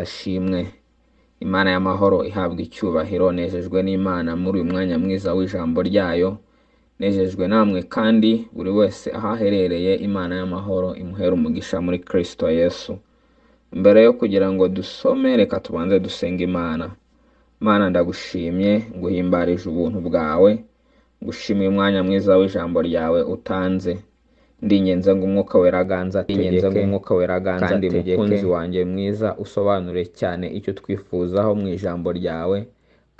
ashimwe. Imana y'amahoro ihabwa icyubahiro, nejejwe n'Imana muri uyu mwanya mwiza w'ijambo ryayo, nejejwe namwe kandi buri wese aho aherereye, Imana y'amahoro imuhere umugisha muri Kristo Yesu. Mbere yo kugira ngo dusome, reka tubanze dusenge Imana. Mana ndagushimye, nguhimbarije ubuntu bwawe, ngushimiye umwanya mwiza w'ijambo ryawe utanze. Ndinginze ngo umwuka wera aganze ategeke, umwuka wera aganze kandi ategeke. mukunzi wanjye mwiza usobanure cyane icyo twifuzaho mu ijambo ryawe,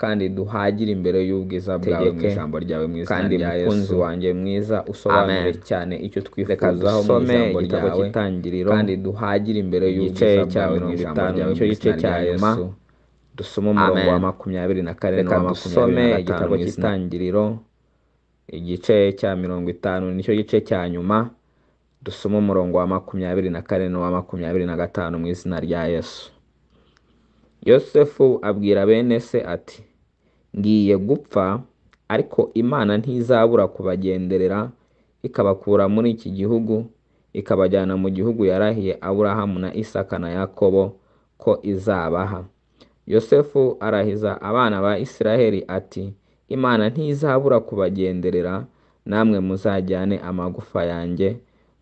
kandi duhagire imbere y'ubwiza bwawe mu Tegeke. ijambo ryawe mu izina kandi rya Yesu. mukunzi wanjye mwiza usobanure Amen. cyane icyo Reka twifuzaho mu dusome ijambo igitabo ryawe cy'itangiriro, kandi duhagire imbere igice y'ubwiza cya bwawe mirongo n'ijambo itanu, ryawe mu nicyo gice izina cya rya Yesu. Yesu Dusome umurongo wa amen makumyabiri na kane reka n'uwa makumyabiri dusome na gatanu igitabo mu izina cy'itangiriro igice cya mirongo itanu nicyo gice cya nyuma dusome umurongo wa makumyabiri na kane n'uwa makumyabiri na gatanu mu izina rya yesu yosefu abwira bene se ati ngiye gupfa ariko imana ntizabura kubagenderera ikabakura muri iki gihugu ikabajyana mu gihugu yarahiye aburahamu na isaka na yakobo ko izabaha yosefu arahiza abana ba isiraheli ati imana ntizabura kubagenderera namwe muzajyane amagufa yanjye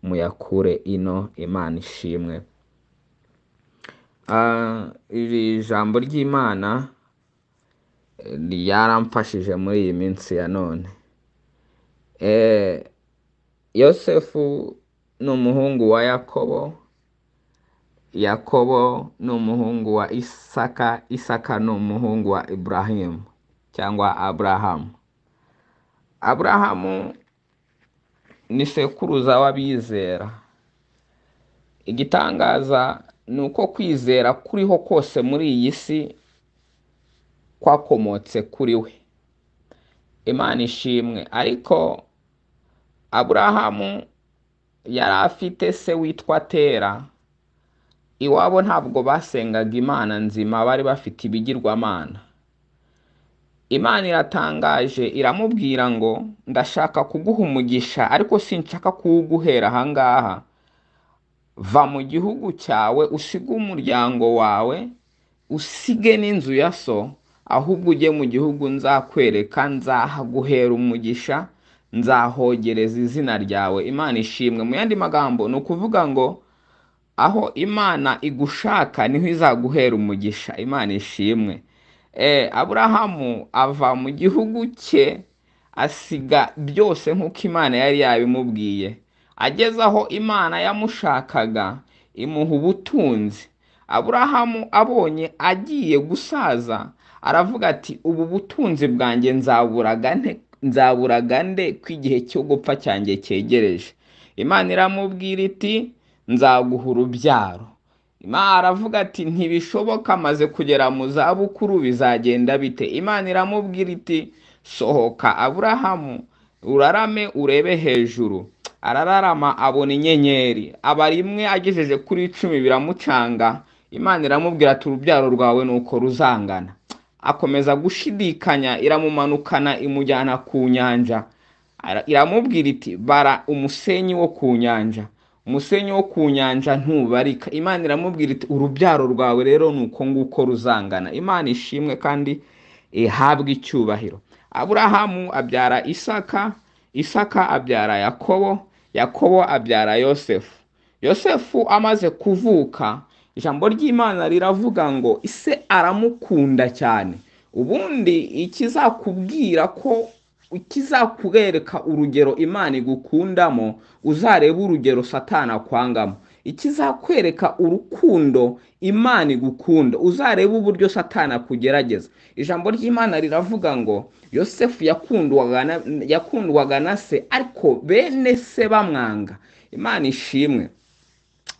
muyakure ino imana ishimwe Ah, iri jambo ry'imana ryaramfashije muri iyi minsi ya none Eh, yosefu ni umuhungu wa yakobo yakobo ni umuhungu wa isaka isaka ni umuhungu wa iburahimu cyangwa aburahamu aburahamu ni sekuruza w'abizera igitangaza ni uko kwizera kuriho kose muri iyi si kwakomotse kuri we imana ishimwe ariko aburahamu yari afite se witwa tera iwabo ntabwo basengaga imana nzima bari bafite ibigirwamana imana iratangaje iramubwira ngo ndashaka kuguha umugisha ariko sinshaka kuwuguhera ahangaha va mu gihugu cyawe usige umuryango wawe usige n'inzu ya so ahubwo ujye mu gihugu nzakwereka nzahaguhera umugisha nzahogereza izina ryawe imana ishimwe mu yandi magambo ni ukuvuga ngo aho imana igushaka niho izaguhera umugisha imana ishimwe Eh, aburahamu ava mu gihugu cye asiga byose nk'uko imana yari yabimubwiye ageze aho imana yamushakaga imuha ubutunzi aburahamu abonye agiye gusaza aravuga ati ubu butunzi bwanjye nzaburaga nte nzaburaga nde ko igihe cyo gupfa cyanjye cyegereje imana iramubwira iti nzaguha urubyaro imana aravuga ati ntibishoboka maze kugera mu zabukuru bizagenda bite imana iramubwira iti sohoka aburahamu urarame urebe hejuru arararama abona inyenyeri aba rimwe agejeje kuri icumi biramucanga imana iramubwira ati urubyaro rwawe ni uko ruzangana akomeza gushidikanya iramumanukana imujyana ku nyanja Ara- iramubwira iti bara umusenyi wo ku nyanja umusenyi wo ku nyanja ntubarika imana iramubwira iti urubyaro rwawe rero ni uko nguko ruzangana imana ishimwe kandi ihabwe icyubahiro aburahamu abyara isaka isaka abyara yakobo yakobo abyara yosefu yosefu amaze kuvuka ijambo ry'imana riravuga ngo ise aramukunda cyane ubundi ikizakubwira ko ikizakubereka urugero imana igukundamo uzarebe urugero satana akwangamo ikizakwereka urukundo imana igukunda uzarebe uburyo satana akugerageza ijambo ry'imana riravuga ngo yosefu yakundwaga na- yakundwaga na se ariko bene se bamwanga imana ishimwe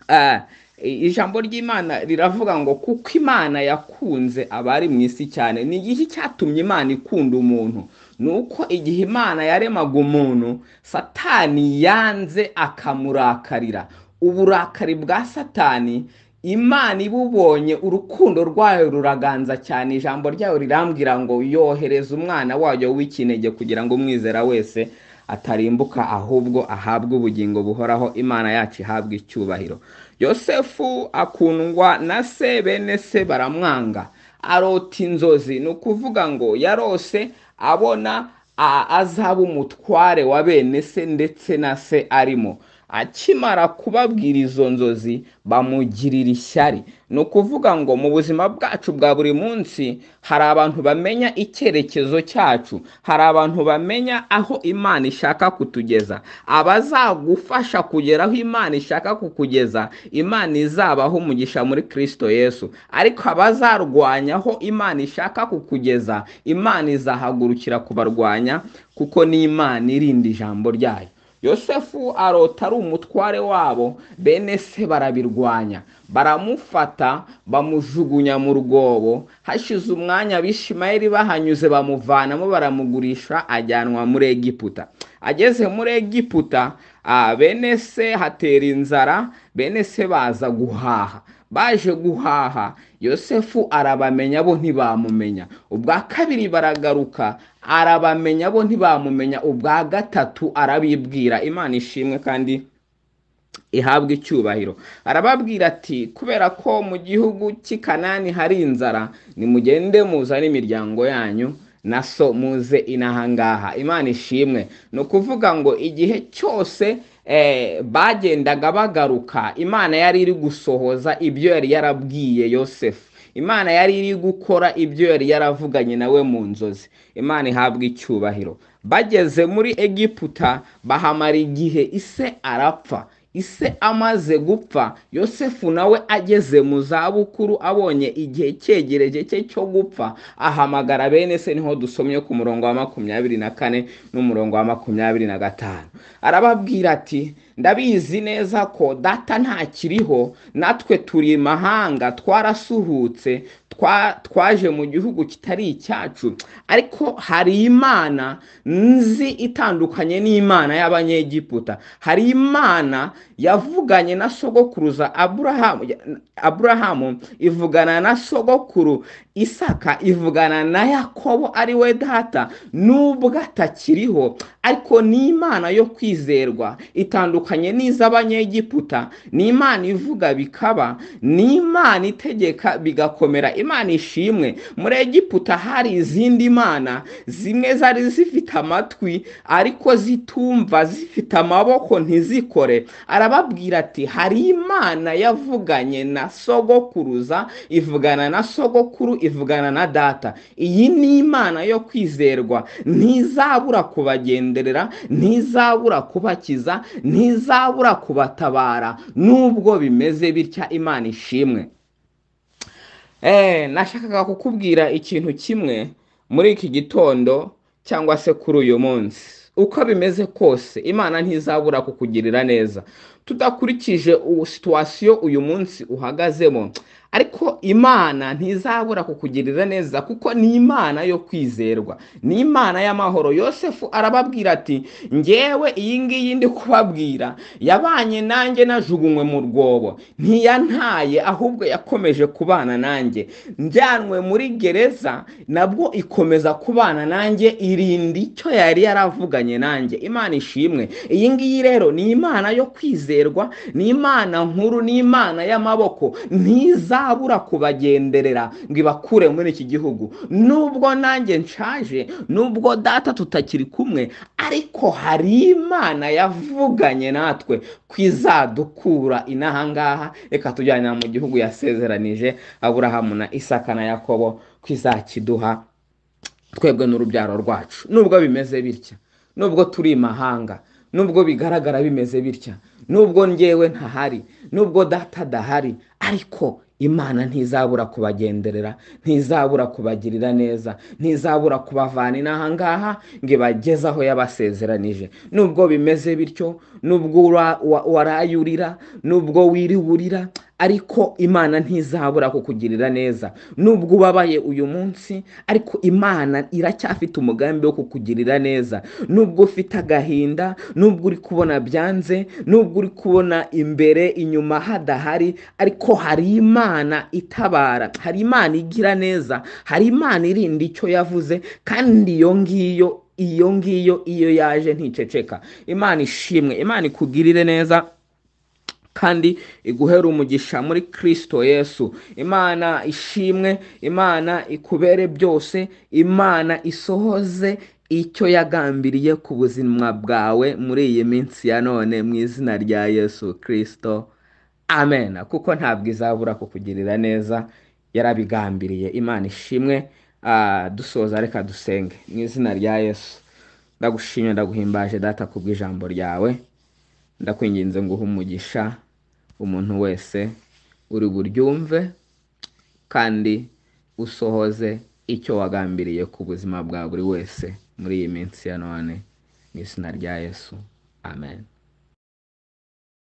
Ah, ijambo ry'imana riravuga ngo kuko imana yakunze abari mu isi cyane ni iki cyatumye imana ikunda umuntu ni uko igihe imana yaremaga umuntu satani yanze akamurakarira uburakari bwa satani imana ibubonye urukundo rwayo ruraganza cyane ijambo ryayo rirambwira ngo yohereza umwana wayo w'ikinege kugira ngo umwizera wese atarimbuka ahubwo ahabwe ubugingo buhoraho imana yacu ihabwe icyubahiro yosefu akundwa na se bene se baramwanga arota inzozi ni ukuvuga ngo yarose abona a- azaba umutware wa bene se ndetse na se arimo akimara kubabwira izo nzozi bamugirira ishyari ni ukuvuga ngo mu buzima bwacu bwa buri munsi hari abantu bamenya icyerekezo cyacu hari abantu bamenya aho imana ishaka kutugeza abazagufasha kugera aho imana ishaka kukugeza imana izabaho umugisha muri kirisito yesu ariko abazarwanya aho imana ishaka kukugeza imana izahagurukira kubarwanya kuko ni imana irinda ijambo ryayo yosefu arota ari umutware wabo bene se barabirwanya baramufata bamujugunya mu rwobo hashize umwanya abishimayeli bahanyuze bamuvanamo baramugurisha ajyanwa muri egiputa ageze muri egiputa ah, bene se hatera inzara bene se baza guhaha baje guhaha yosefu arabamenya bo ntibamumenya ubwa kabiri baragaruka arabamenya bo ntibamumenya ubwa gatatu arabibwira imana ishimwe kandi ihabwa icyubahiro arababwira ati kubera ko mu gihugu cy'i kanani hari inzara nimugende muzane imiryango yanyu na so muze inahangaha imana ishimwe ni ukuvuga ngo igihe cyose eh, bagendaga bagaruka imana yari iri gusohoza ibyo yari yarabwiye yosefu imana yari iri gukora ibyo yari yaravuganye nawe mu nzozi imana ihabwa icyubahiro bageze muri egiputa bahamara igihe ise arapfa ise amaze gupfa yosefu nawe ageze mu zabukuru abonye igihe cyegereje cye cyo gupfa ahamagara bene se niho dusomye ku murongo wa makumyabiri na kane n'umurongo wa makumyabiri na gatanu arababwira ati ndabizi neza ko data ntakiriho natwe turi imahanga twarasuhutse twa- twaje mu gihugu kitari icyacu ariko hari imana nzi itandukanye n'imana y'abanyegiputa hari imana yavuganye na sogokuruza aburahamu aburahamu ivugana na sogokuru isaka ivugana na yakobo ari we data nubwo atakiriho ariko ni imana yo kwizerwa itandukanye n'iz'abanyegiputa ni imana ivuga bikaba ni imana itegeka bigakomera imana ishimwe muri egiputa hari izindi mana zimwe zari zifite amatwi ariko zitumva zifite amaboko ntizikore arababwira ati hari imana yavuganye na sogokuruza ivugana na sogokuru ivugana na data iyi ni imana yo kwizerwa ntizabura kubagenderera ntizabura kubakiza ntizabura kubatabara nubwo bimeze bitya imana ishimwe Eh, nashakaga kukubwira ikintu kimwe muri iki gitondo cyangwa se kuri uyu munsi uko bimeze kose imana ntizabura kukugirira neza tudakurikije ubu situwasiyo uyu munsi uhagazemo ariko imana ntizabura kukugirira neza kuko ni imana yo kwizerwa ni imana y'amahoro yosefu arababwira ati ngewe iyi ngiyi ndi kubabwira yabanye nanjye najugunywe mu rwobo ntiyantaye ahubwo yakomeje kubana nanjye njyanwe muri gereza nabwo ikomeza kubana nanjye irinda icyo yari yaravuganye nanjye imana ishimwe iyi ngiyi rero ni imana yo kwizerwa ni imana nkuru ni imana y'amaboko ntizabura kubagenderera ngo ibakure muri iki gihugu nubwo nanjye nshaje nubwo data tutakiri kumwe ariko hari imana yavuganye natwe ko izadukura inahangaha reka tujyana mu gihugu yasezeranije aburahamu na isaka na yakobo ko izakiduha twebwe n'urubyaro rwacu nubwo bimeze bitya nubwo turi imahanga nubwo bigaragara bimeze bitya nubwo ngewe ntahari nubwo data adahari ariko imana ntizabura kubagenderera ntizabura kubagirira neza ntizabura kubavana inaha ngaha ngo ibageze aho yabasezeranije nubwo bimeze bityo nubwo ura- wa- warayurira nubwo wiriwurira ariko imana ntizabura kukugirira neza nubwo ubabaye uyu munsi ariko imana iracyafite umugambi wo kukugirira neza nubwo ufite agahinda nubwo uri kubona byanze nubwo uri kubona imbere inyuma hadahari ariko hari imana itabara hari imana igira neza hari imana irinda icyo yavuze kandi iyo ngiyo iyo ngiyo iyo yaje nticeceka imana ishimwe imana ikugirire neza kandi iguhere umugisha muri kirisito yesu imana ishimwe imana ikubere byose imana isohoze icyo yagambiriye ku buzima bwawe muri iyi minsi ya none mu izina rya yesu kirisito amena kuko ntabwo izabura kukugirira neza yarabigambiriye imana ishimwe Ah, dusoza reka dusenge mu izina rya yesu ndagushimye ndaguhimbaje data kubw'ijambo ryawe ndakwinginze nguhe umugisha umuntu wese uri buryumve kandi usohoze icyo wagambiriye ku buzima bwa buri wese muri iyi minsi ya none mu izina rya yesu amen